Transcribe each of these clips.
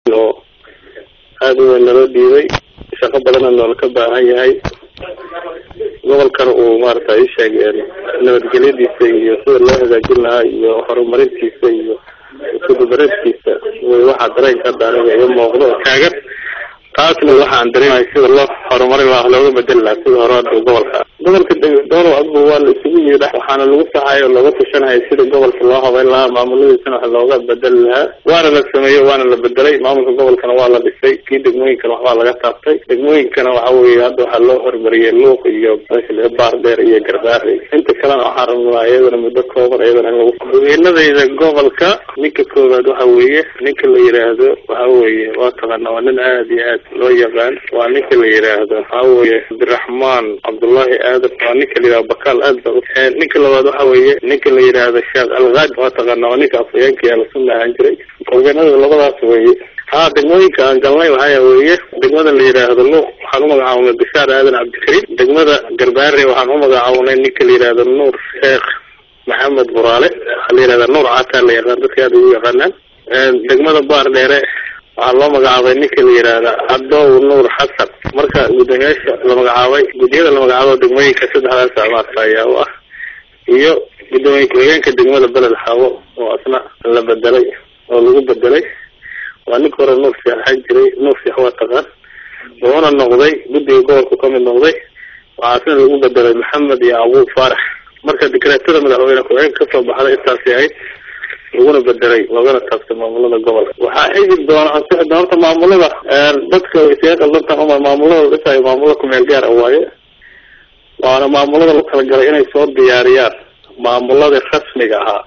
oo aada u weyn naloo dhiibay shaqo badanna noola ka baahan yahay gobolkana uu maarata isheeg nabadgelyadiisa iyo sida loo hagaajin lahaa iyo horumarintiisa iyo isudubareedkiisa way waxaa dareenka hadda aniga iga muuqdo taagan taasna waxaan dareemahay sida loo horumarin laha looga bedeli lahaa sida hore hadda gobolka gobolka doolow adbu waa la isugu yidha waxaana lagu saxayo oo looga tashanaya sida gobolka loo habeyn lahaa maamuladiisana wax looga bedeli lahaa waana la sameeyey waana la bedelay maamulka gobolkana waa la dhisay kii degmooyinkana waxbaa laga taabtay degmooyinkana waxa weeye hadda waxaa loo horumariyey luuq iyo baar dheer iyo garbaari inta kalena waxaan rabnaa iyadana muddo kooban iyadana in lagu haweenadayda gobolka ninka koowaad waxa weeye ninka la yidhaahdo waxa weeye waa taqaana waa nin aada iyo aad loo yaqaan waa ninka la yidhaahdo waxa weeye cabdiraxmaan cabdullaahi aadan waa ninka la yidhahdo bakaal aad ba ninka labaad waxa weeye ninka la yidhaahdo sheekh alkaadi waa taqaana waa ninka afhayeenka yaa lasunna ahaan jiray haweenada labadaas weeye ha degmooyinka aan galnay waxaa weeye degmada la yidhaahdo luuq waxaan umagacaabnay bishaar aadan cabdikariim degmada garbaare waxaan umagacaabnay ninka la yidhaahdo nuur sheekh maxamed buraale waxaa la yidhahdaa nuur cataa la yaqaan dadka aada ugu yaqaanaan degmada baar dheere waxaa loo magacaabay ninka la yidhaahda cadow nuur xasan marka guddoomiyaasha la magacaabay guddiyada la magacaabo degmooyinka saddexdaas amaarta ayaa u ah iyo guddoomiye ku-xigeenka degmada beled xawo oo asna la bedelay oo lagu bedelay waa ninka hore nuur sheekh ahaan jiray nuur sheekh waa taqaan wuxuuna noqday guddiga gobolku ka mid noqday waxaasna lagu bedelay maxamed iyo abuub faarax marka dekreetada madaxweyne ku-xigeenka kasoo baxday intaasi ahayd laguna bedelay loogana taabtay maamulada gobolka waxaa xigi doona ansixi doona horta maamulada dadka way isaga qaldantan uma maamulada dhisayo maamulo kumeel gaar ah waaye waana maamulada la talagalay inay soo diyaariyaan maamuladii rasmiga ahaa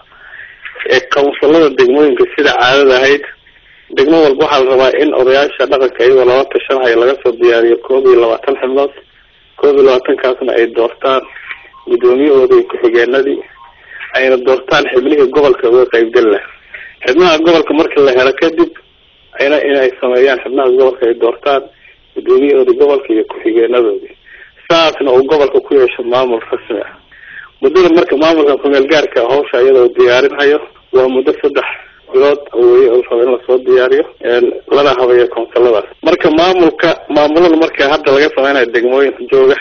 ee kawnsilada degmooyinka sida caadada ahayd degmo walba waxaa la rabaa in odayaasha dhaqanka iyagoo lala tashanhayo laga soo diyaariyo koob iyo labaatan xibnood koob iyo labaatankaasna ay doortaan guddoomiyahooda iyo ku-xigeenadii ayna doortaan xibnihii gobolka uga qaybgal lah xibnaha gobolka marka la helo kadib ayna inay sameeyaan xibnaha gobolka ay doortaan guddoomiyahooda gobolka iyo ku-xigeenadoodii saasna uu gobolka ku yeesho maamul rasmi ah muddada marka maamulka kumeel gaarka hawsha iyadoo diyaarinhayo waa muddo saddex bilood weye oo raba in lasoo diyaariyo lana habeeyo koonsiladaas marka maamulka maamulada marka hadda laga sameynayo degmooyin jooga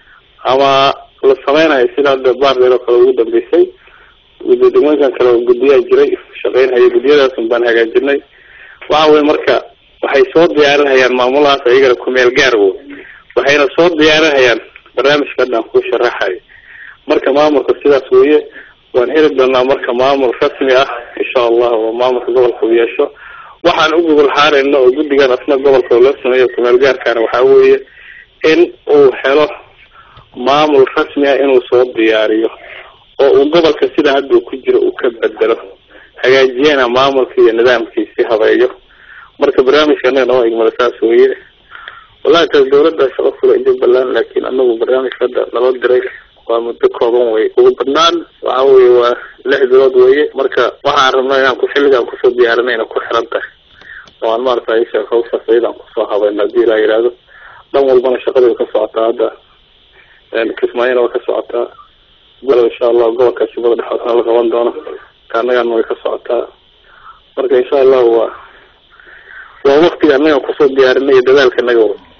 ama la sameynayo sida hadda baardheer oo kale ugu dambeysay degmooyinkan kale oo guddiyaa jiray shaqeynhaya guddiyadaasun baan hagaajinay waxa weye marka waxay soo diyaarinhayaan maamulahaas ayagana kumeel gaar wo waxayna soo diyaarinhayaan barnaamijka hadda aan ku sharaxayo marka maamulka sidaas weeye waan heli doonaa marka maamul rasmi ah insha allah oo maamulka gobolka u yeesho waxaan u gogol xaarayno oo guddigan asna gobolka loo sameeyo kumeel gaarkaana waxaa weeye in uu helo maamul rasmi ah inuu soo diyaariyo oo uu gobolka sida hadda uu ku jiro uu ka bedelo hagaajiyana maamulka iyo nidaamkiisi habeeyo marka barnaamijka anaga noo igmada saas weeye wallahi taas dawladda shaqo fula jubbaland laakiin anagu barnaamijka hadda naloo diray waa muddo kooban wey ugu badnaan waxa weye waa lix bilood weye marka waxaan rabnaa inaan ku xilligaan kusoo diyaarinayna ku xiran tahay oo aan maarata isha hawshaas ayadaan kusoo habayno hadii ilaa yihahdo dhan walbana shaqadii way ka socotaa hadda kismaayona way ka socotaa galo insha allah gobolka shubada dhexoodna la qaban doono kaanagana way ka socotaa marka insha allah waa waa waktiga anaga kusoo diyaarinay iyo dadaalka naga wa